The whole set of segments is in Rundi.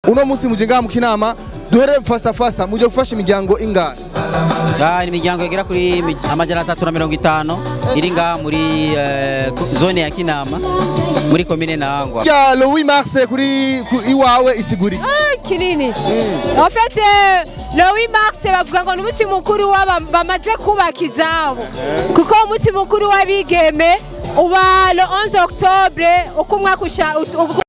uno munsi muje ngaha mu kinama duhere fasta fasta muje gufasha imiryango ingana Ah, ni imiryango igera kuri mi- amajana atatu na mirongo itanu iri ngaha muri eh, ku- zone ya Kinama muri komine Ntahangwa ya Louis Mars kuri ku- iwawe isiguri kinini en fait euh, le 8 mars bavuga ngo ni umunsi mukuru w'aba- bamaze kubaka izabo kuko umunsi mukuru w'abigeme uba le 11 octobre uko umwaka usha ut- uko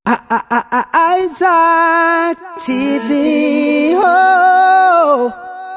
Isaac TV. Oh.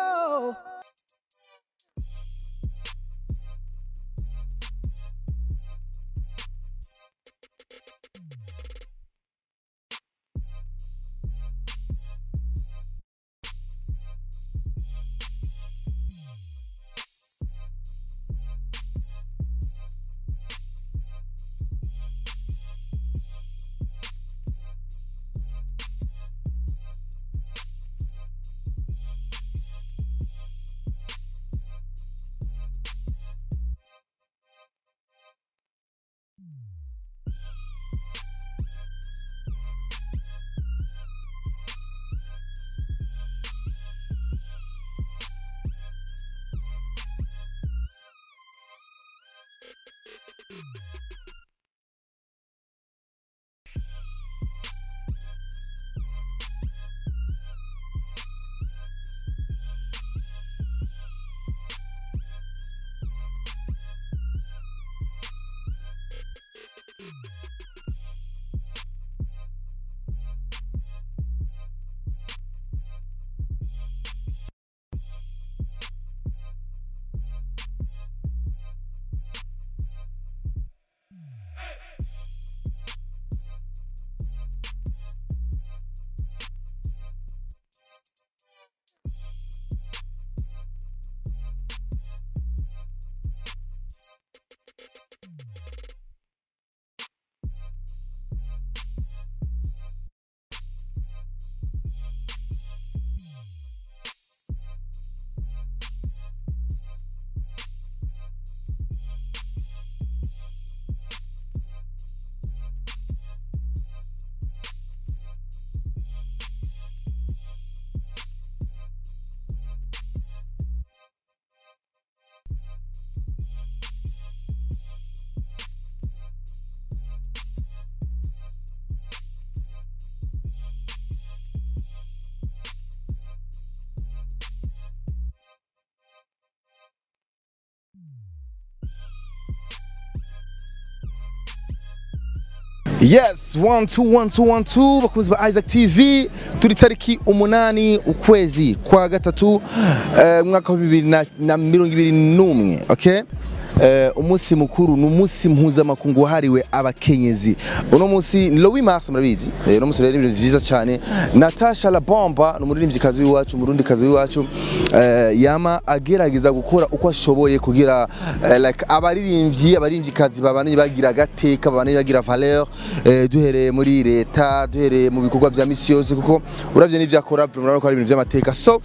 yes one two one two one two bakunzi ba Isaac TV turi tariki umunani ukwezi kwa gatatu eh, mwaka wa bibiri na- na mirongo ibiri n'umwe okay Eh, umunsi mukuru ni umunsi mpuzamakungu wahariwe abakenyezi uno munsi ni Louis Mars murabizi Eh, uno munsi rero ni ibintu vyiza cyane Natasha La Bomba ni umuririmbyikazi w'iwacu umurundikazi w'iwacu eh, yama agerageza gukora uko ashoboye kugira eh, like abaririmbyi abarimbyikazi babane bagira agateka babane bagira valeur eh, duhereye muri leta duhereye mu bikorwa vya misi yose kuko uravye n'ivyo akora murabona ko ari ibintu vy'amateka so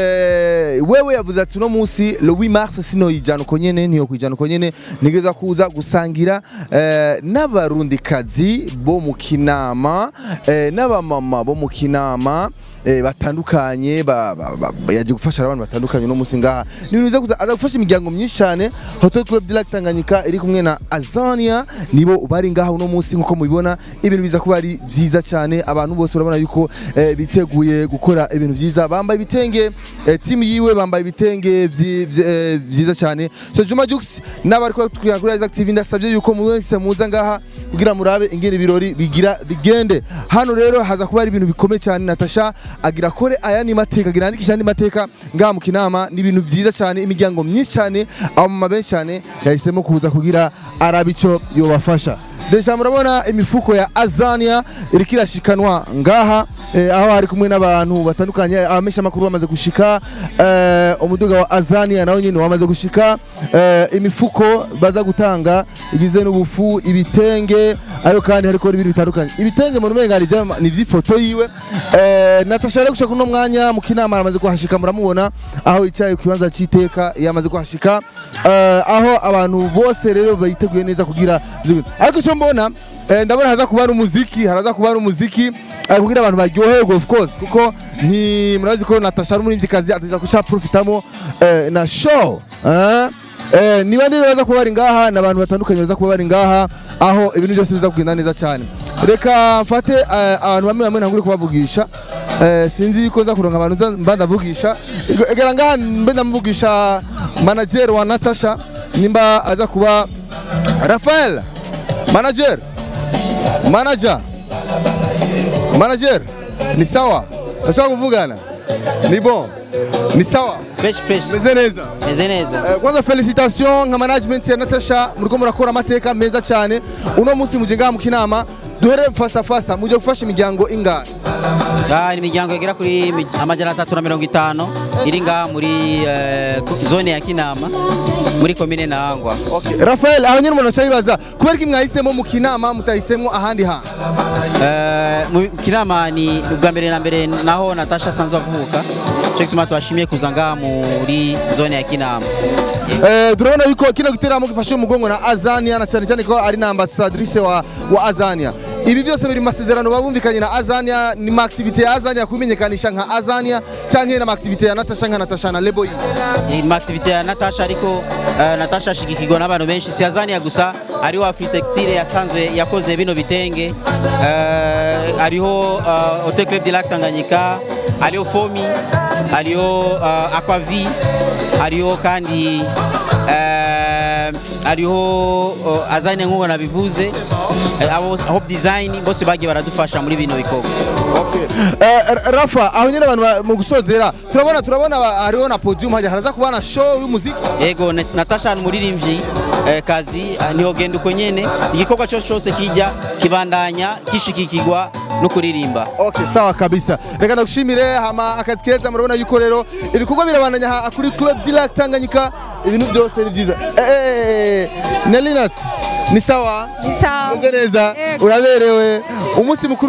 eh, wewe yavuze ati uno munsi Louis Mars sino yijana uko nyene niyo kwijana uko nyene nigeza kuza gusangira eh, n'abarundikazi bo mu kinama eh, n'abamama bo mu kinama eh, batandukanye ba- ba- ba- yaje gufasha abantu batandukanye no musi ngaha ni ibintu biza kuza aza gufasha imiryango myinshi cyane Hotel Club de Lac Tanganyika iri kumwe na Azania nibo bari ngaha uno musi nkuko mubibona ibintu biza kuba ari byiza cyane abantu bose urabona yuko eh, biteguye gukora ibintu byiza bambaye ibitenge eh, team yiwe bambaye ibitenge vyi- vyi- eh, byiza cyane so Juma Jux n'abari kugira kuri Isaac TV ndasabye yuko mu wese muza ngaha kugira murabe ingene ibirori bigira bigende hano rero haza kuba ari ibintu bikomeye cyane Natasha agira kore aya ni mateka agira andikisha andi mateka ngaha mu kinama ni ibintu byiza cyane imiryango myinshi cyane abamama benshi cyane yahisemo kuza kugira arabico yobafasha Deja murabona imifuko ya Azania iriko irashikanwa ngaha eh, aho hari kumwe n'abantu batandukanye abamesha makuru bamaze gushika eh, umuduga wa Azania nawo nyine wamaze gushika eh, imifuko baza gutanga igize n'ubufu ibitenge ariko kandi hariko n'ibintu bitandukanye ibitenge mu rumenga ni ivy'ama- ni ivy'ifoto yiwe eh, Natasha rero gushaka uno mwanya mu kinama aramaze kuhashika muramubona aho yicaye ku kibanza c'iteka yamaze kuhashika eh, aho abantu bose rero bayiteguye neza kugira zibintu ariko icyo mbona eh, ndabona haza kuba n'umuziki haraza kuba n'umuziki eh, kugira abantu baryoherwe of course kuko nti murazi ko Natasha ari umuririmbyikazi ateza guca profitamo eh, na show eh? Eh, niba rero baza kuba bari ngaha ni abantu batandukanye baza kuba bari ngaha aho ibintu byose biza kugenda neza cyane reka mfate eh, abantu bamwe bamwe ntangure kubavugisha eh, sinzi ko nza kuronka abantu nza- mba ndavugisha Ego- egera ngaha mbe ndamuvugisha manager wa Natasha nimba aza kuba Rafael manager manager manager ni sawa ndashaka kuvugana ni bon ni sawa fresh fresh meze neza meze neza Eh, kwanza felicitation nka management ya Natasha muriko murakora amateka meza cyane uno munsi muje ngaha mu kinama duhere fasta fasta muje gufasha imiryango ingana Ah, ni imiryango igera kuri mi- amajana atatu na mirongo itanu iri ngaha muri eh, ku- zone ya kinama muri komine ntahangwa Rafael aho nyine umuntu acayibaza kubera ko mwahisemo mu kinama mutahisemo ahandi hantu Eh, mu kinama ni ubwa mbere na mbere naho natasha asanzwe avuka cyo gituma twashimiye kuza ngaha muri zone ya kinama Eh, turabona yuko kino giteramo gifashe umugongo na Azania na cyane cyane ko ari na ambassadrice wa, wa Azania ibi byose biri mu masezerano babumvikanye na Azania ni ma activity ya Azania kumenyekanisha nka Azania canke na ma activity ya Natasha nka Natasha na Lebo yiwe Ni activity ya Natasha ariko eh, Natasha ashigikirwa n'abantu benshi si Azania gusa hariho Afri Textile yasanzwe yakoze bino bitenge eh, hariho eh, Hotel Club de Lac Tanganyika hariho Fomi hariho eh, Aquavi hariho kandi eh, hariho eh, Azania nk'uko nabivuze eh, abo Hope Design bose bagiye baradufasha muri bino bikorwa Eh, R- Rafa aho nyine abantu ba- mu gusozera turabona turabona ba- hariho na podium hajya haraza kuba na show y'umuziki yego Na- natasha ni umuririmbyi eh, kazi ah, niho genda uko nyene igikorwa cyose cyose kijya kibandanya gishikikirwa no kuririmba Okay, sawa kabisa. Reka ndagushimire hama akazi keza murabona yuko rero ibikorwa birabandanya ha- kuri Club Dilac Tanganyika ibintu byose ni byiza. Eh, eh, eh, Nelinat ni sawa? Ni sawa. Meze neza? Yego. Uraberewe. Umunsi mukuru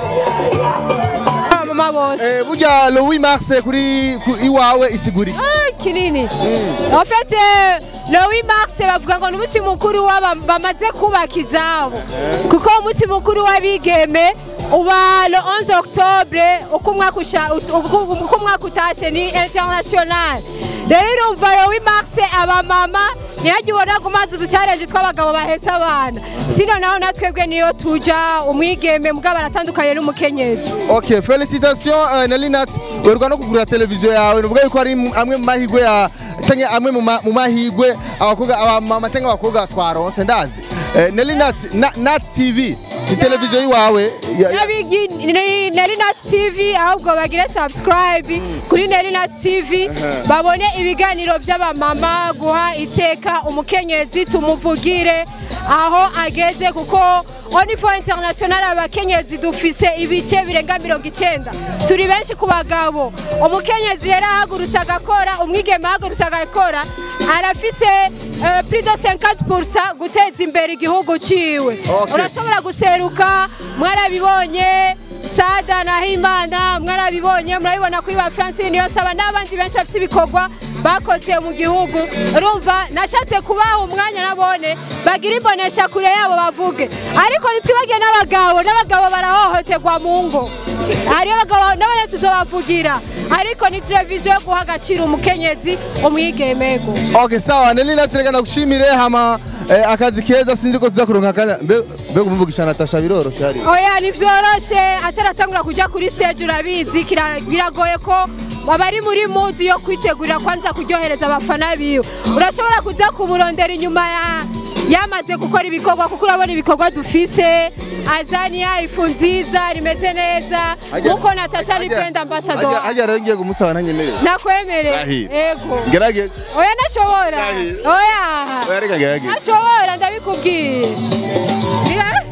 mama bose eh, burya le 8 mars kuri ku- iwawe isiguri. Ah, kinini en fait euh, le 8 mars bavuga ngo ni umunsi mukuru w'aba- bamaze kubaka izabo kuko umunsi mukuru w'abigeme uba le 11 octobre uko umwaka usha- ut- uko uko umwaka utashe ni international rero urumva le 8 mars abamama ntihajya ubona ku mazi uducarenje tw'abagabo bahetse abana sino naho natwebwe niyo tuja umwigeme mugabo aratandukanye n'umukenyezi Okay, félicitations uh, Nelinat. Werwa no kugura televiziyo yawe nuvuga yuko ari mu- amwe mu mahigwe ya canke amwe mu ma- mu mahigwe abakobwa abamama canke abakobwa twaronse ndazi. Eh, Nelinat na, Nat TV ni televiziyo yiwawe ya- ya- Nabigi ni Nelinat TV ahubwo bagire subscribe kuri Nelinat TV babone ibiganiro by'abamama guha iteka umukenyezi tumuvugire aho ageze kuko onifo international abakenyezi dufise ibice birenga mirongo icenda turi benshi ku bagabo umukenyezi rero ahagurutse agakora umwigeme ahagurutse agakora arafise eh, plus de 50% guteza imbere igihugu ciwe Okay. urashobora guseruka mwarabibonye sada na himana mwarabibonye murabibona kuri ba francine yosaba n'abandi benshi bafite ibikorwa bakoze mu gihugu urumva nashatse kubaha umwanya nabone bagira imbonesha kure yabo bavuge ariko ntitwibagiye n'abagabo n'abagabo barahohoterwa mu ngo hariyo abagabo n'abanya tuzobavugira ariko ni televiziyo yo guha agaciro umukenyezi umwigemego Okay, sawa Nelinat reka ndagushimire hama eh, akazi keza sinzi ko tuza kuronka akanya mbe mbe kumuvugisha Natasha biroroshe hari. oya ntibyoroshe ataratangura kujya kuri stage urabizi kira- biragoye ko abari muri mudi yo kwitegurira kwanza kuryohereza abafana biwe urashobora kuza kumurondera inyuma ya yamaze gukora ibikorwa kuko urabona ibikorwa dufise azania ifu nziza rimeze neza nkuko natasha ari brand ambassador Hajya rero ngiye kumusaba nanyemerere. nakwemereye Rahira. yego Gerage. oya nashobora Rahira. oya Oya reka gerage. nashobora ndabikubwiye Niba-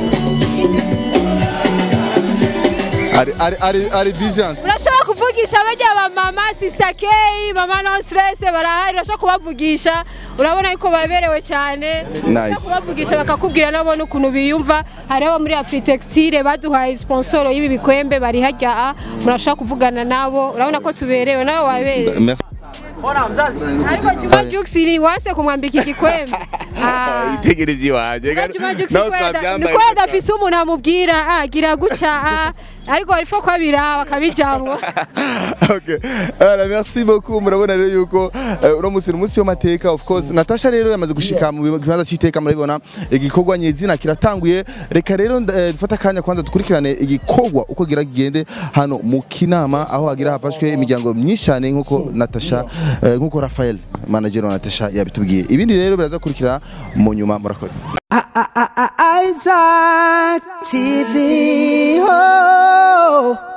Ari ari ari ari busy ante. urashobora kuvugisha bajya ba mama sister K mama no stress barahari urashobora kubavugisha urabona yuko baberewe cyane Nice. Urashobora kubavugisha bakakubwira nabo n'ukuntu biyumva hari abo muri Afri Textile baduhaye sponsor y'ibi bikwembe bari hajya murashobora kuvugana nabo urabona ko tuberewe nabo wabereye Merci. ariko Juma Jux ni wase kumwambika igikwembe Ah. itegereze iwanje Reka Juma Jux nawe kweda twabyambaye niko adafise umuntu amubwira ah gira guca ah ariko arifo kwabira bakabijamwo okay. Voilà, merci beaucoup murabona rero yuko eh, uno musi ni umunsi w'amateka of course Natasha rero yamaze gushika mu kibanza c'iteka murabibona igikorwa nyezina kiratanguye reka rero eh, dufata akanya kwanza dukurikirane igikorwa uko gira kigende hano mu kinama aho hagira hafashwe imiryango myinshi cyane nkuko Natasha eh, nkuko Rafael manager wa Natasha yabitubwiye ibindi rero biraza kurikira mu nyuma murakoze Isaac TV. Oh.